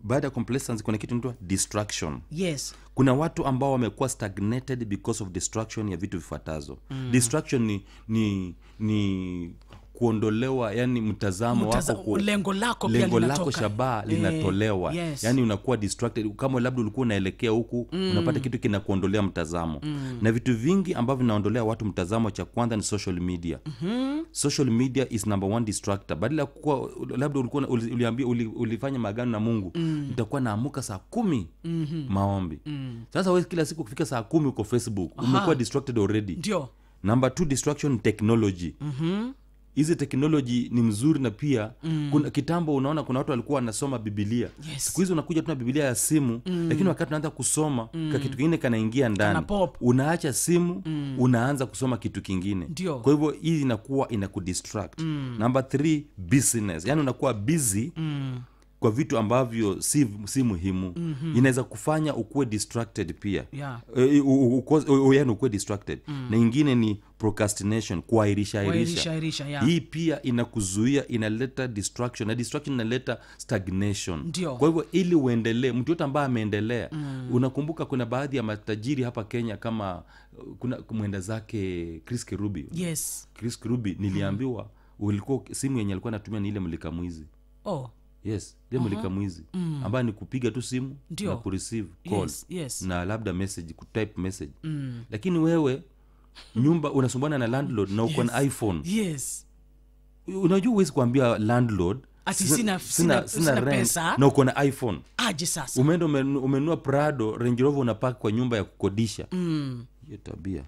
baada ya complacency kuna kitu inaitwa distraction yes kuna watu ambao wamekuwa stagnated because of distraction ya vitu vifuatazo mm. distraction ni ni ni kuondolewa yani mtazamo Mtaza- wako ku, lengo lako pia lengo lako linatoka. shabaha Eh, linatolewa yes. yani unakuwa distracted kama labda ulikuwa unaelekea huku mm. unapata kitu kinakuondolea mtazamo mm. na vitu vingi ambavyo vinaondolea watu mtazamo cha kwanza ni social media mm-hmm. social media is number one distractor badala ya kuwa labda ulikuwa na- uli, uliambia uli, ulifanya maagano na mungu mm. nitakuwa naamuka saa kumi mm-hmm. maombi mm. sasa we kila siku kufika saa kumi uko facebook umekuwa distracted already ndio number two distraction ni technology hizi teknoloji ni mzuri na pia mm. kuna kitambo unaona kuna watu walikuwa wanasoma bibilia Yes. siku hizi unakuja tuna bibilia ya simu mm. lakini wakati unaanza kusoma mm. ka kitu kingine kanaingia ndani Kana pop. unaacha simu mm. unaanza kusoma kitu kingine Ndio. kwa hivyo hii inakuwa inakudistract mm. number three business yani unakuwa busy mm kwa vitu ambavyo si, si muhimu mm-hmm. inaweza kufanya ukuwe distracted pia Yeah. e, u- u- uko- u- yani ukuwe distracted mm. na ingine ni procrastination kuairisha Kuahirisha, airisha airisha, yeah. hii pia inakuzuia inaleta distraction na distraction inaleta stagnation Ndio. kwa hivyo ili uendelee mtu yote ambaye ameendelea mm. unakumbuka kuna baadhi ya matajiri hapa kenya kama uh, kuna mwenda zake chris kirubi yes chris kirubi niliambiwa ulikuwa simu yenye alikuwa anatumia ni ile mlika mwizi oh yes ile mulika mwizi mm. ambayo ni kupiga tu simu Ndio. na kureceive call Yes, yes. na labda message kutype message mm. lakini wewe nyumba unasumbana na landlord na uko na iphone yes unajua huwezi kuambia landlord Ati sina- sina- sina, sina- sina sina rent pesa. na uko na iphone aje sasa umeenda umenu- umenunua prado range rover unapaka kwa nyumba ya kukodisha hiyo tabia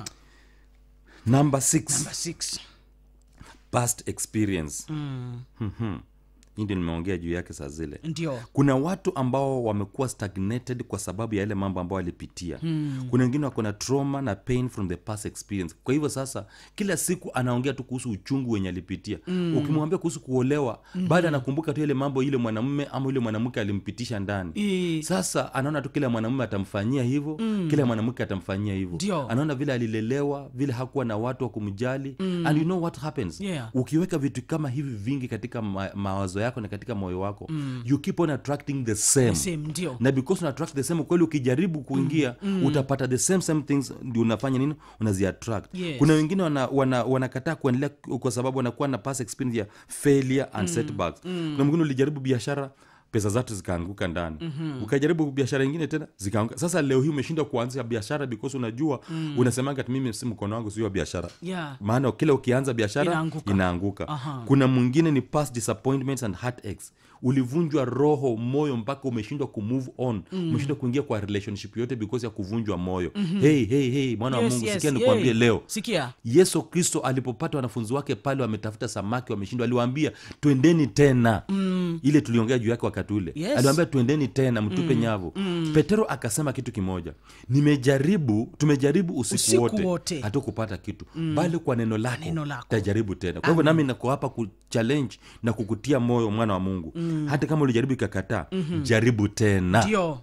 number six number six past experience mm. hii ndio nimeongea juu yake saa zile ndio kuna watu ambao wamekuwa stagnated kwa sababu ya yale mambo ambayo walipitia mm. kuna wengine wako na trauma na pain from the past experience kwa hivyo sasa kila siku anaongea tu kuhusu uchungu wenye alipitia mm. ukimwambia kuhusu kuolewa mm-hmm. baada anakumbuka tu ile mambo ile mwanamume ama yule mwanamke alimpitisha ndani Eh. sasa anaona tu kila mwanamume atamfanyia hivyo mm. kila mwanamke atamfanyia hivyo Ndio. anaona vile alilelewa vile hakuwa na watu wa kumjali mm. and you know what happens Yeah. ukiweka vitu kama hivi vingi katika ma- mawazo yako na katika moyo wako mm. you keep on attracting the same, same ndio na because una attract the same kweli ukijaribu kuingia mm. utapata the same same things ndio unafanya nini unaziattract Yes. kuna wengine wanakataa wana, wanakataa kuendelea kwa sababu wanakuwa na past experience ya failure and setbacks kuna mwingine ulijaribu biashara pesa zatu zikaanguka ndani mm-hmm. ukajaribu biashara ingine tena zikaanguka sasa leo hii umeshindwa kuanzia biashara because unajua mm. unasemanga ati mimi si mkono wangu sio wa biashara yeah maana kila ukianza biashara Inaanguka. inaanguka Aha. kuna mwingine ni past disappointments and heartaches ulivunjwa roho moyo mpaka umeshindwa kumove on mm. umeshindwa kuingia kwa relationship yote because ya kuvunjwa moyo mm-hmm. hey, hey, hey, mwana wa Yes, mungu yes, sikia yay. nikuambie leo sikia yesu kristo alipopata wanafunzi wake pale wametafuta samaki wameshindwa aliwaambia twendeni tena mm. ile tuliongea juu yake wakati ule Yes. aliwaambia twendeni tena mtupe mm. nyavu mm. petero akasema kitu kimoja nimejaribu tumejaribu usiku, Usiku wote, wote. hatukupata kitu mm. bali kwa neno lako, Neno lako. tajaribu tena kwa hivyo nami nako hapa kuchallenge na kukutia moyo mwana wa mungu mm. hata kama ulijaribu ikakataa mm-hmm. jaribu tena ndio